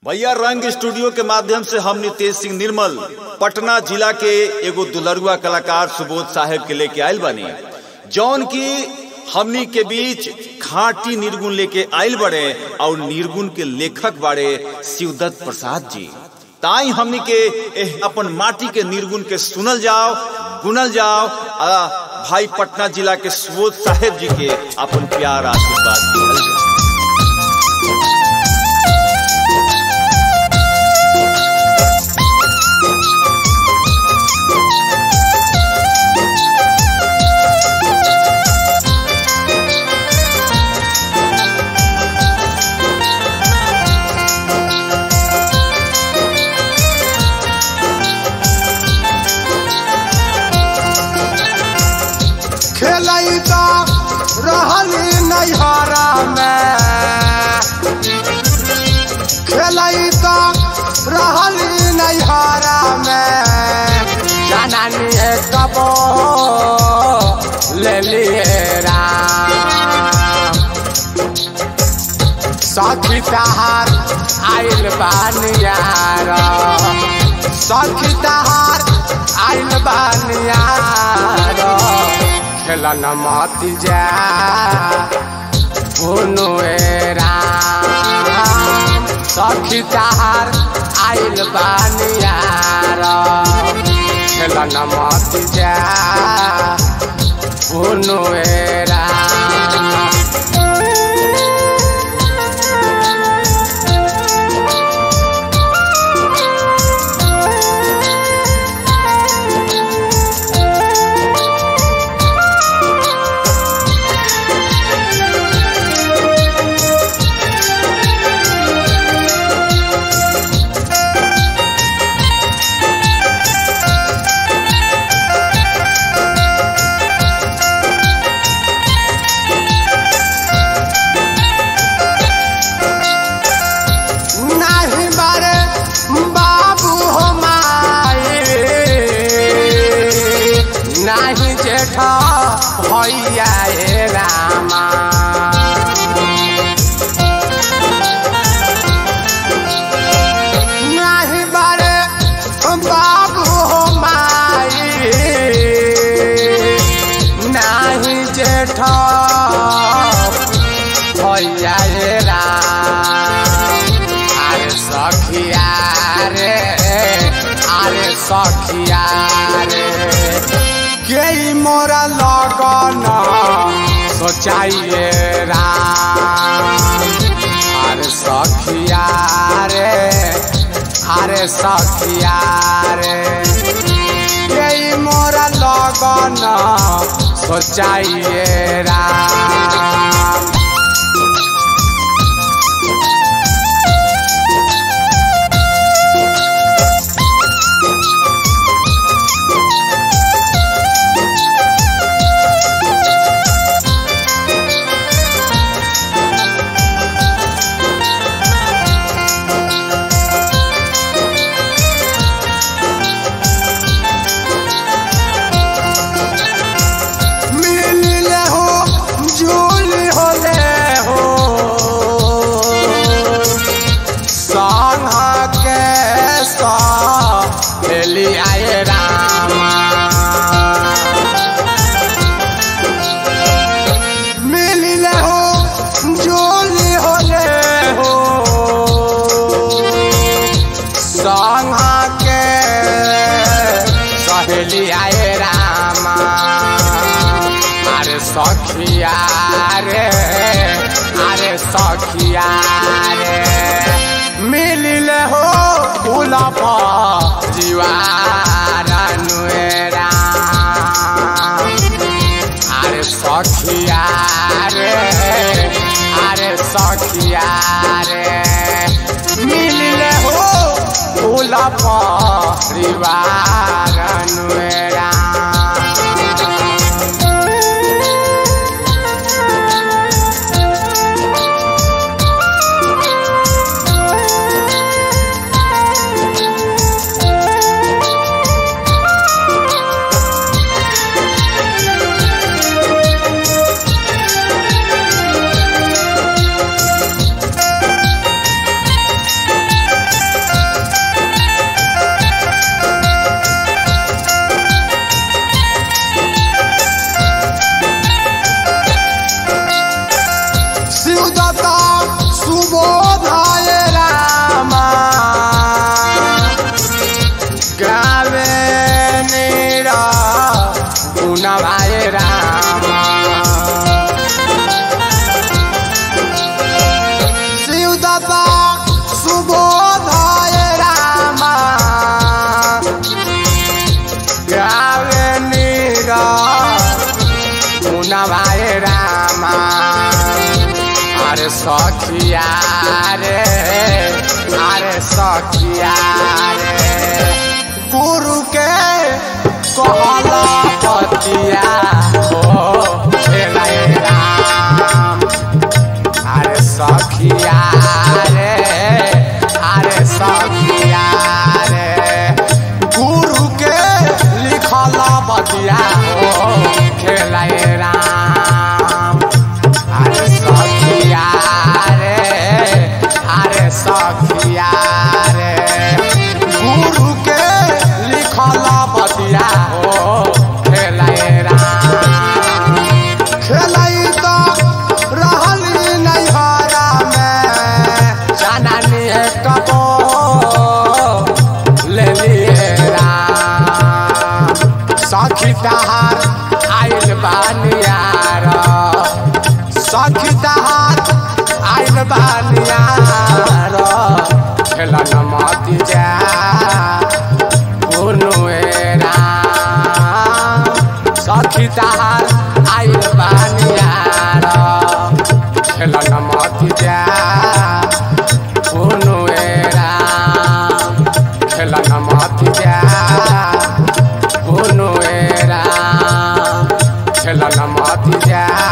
भैया रंग स्टूडियो के माध्यम से हम नितेश सिंह निर्मल पटना जिला के एगो दुलरुआ कलाकार सुबोध साहेब के लेके आयल बानी जौन की हमनी के बीच खाटी निर्गुण लेके आयल बड़े और निर्गुण के लेखक बाड़े शिवदत्त प्रसाद जी ताई हमनी के एह अपन माटी के निर्गुण के सुनल जाओ गुनल जाओ आ भाई पटना जिला के सुबोध साहेब जी के अपन प्यार आशीर्वाद दिहल जाओ खेलई तो रहली नैहरा में खेलई तो रहली नैहरा में जाननी है कबो ले लिए राम सखी तहार आइल बानियार सखी तहार आइल बानियार खेलन मत जा भुनु राम सखी तहार आइल बानियार खेलन मत जा भुनु राम नाही बारे बाबू हो माए नाही जेठ भैया ए रामा नाही बारे बाबू हो माए नाही जेठ भैया ए राम আরে সখিয়া রে আরে সখিয়া রে কেই মোরা লগন সোচাইয়ে রাম আরে সখিয়া রে আরে সখিয়া রে কেই মোরা লগন সোচাইয়ে রাম मिलले हो झूल होले हो संग के सहेली आए रामा मिलले हो झूल होले हो संग के सहेली आए रामा अरे सखिया रे अरे सखिया रे मिलिले हो गुलाब जीवार नुएरा अरे सखिया रे अरे सखिया रे मिलिले हो गुलाब जीवार नुएरा अरे सखिया रे गुरु के कहला पतिया हो खेलाए राम अरे सखिया रे अरे सखिया रे गुरु के लिखल बतिया हो खेलाए राम अरे सखिया रे अरे सखिया रे गुरु के लिखल बतिया हो खेलाए राम खेलाई तो रहली नैहरा में जाननी है कबो ले लिए राम सखी तहार आइल बानियार सखी तहार आइल बानियार खेलन मत जा राम सखी तहार आइल बानियार खेलन मत जा कोनो राम खेलन मत जा कोनो राम खेलन मत जा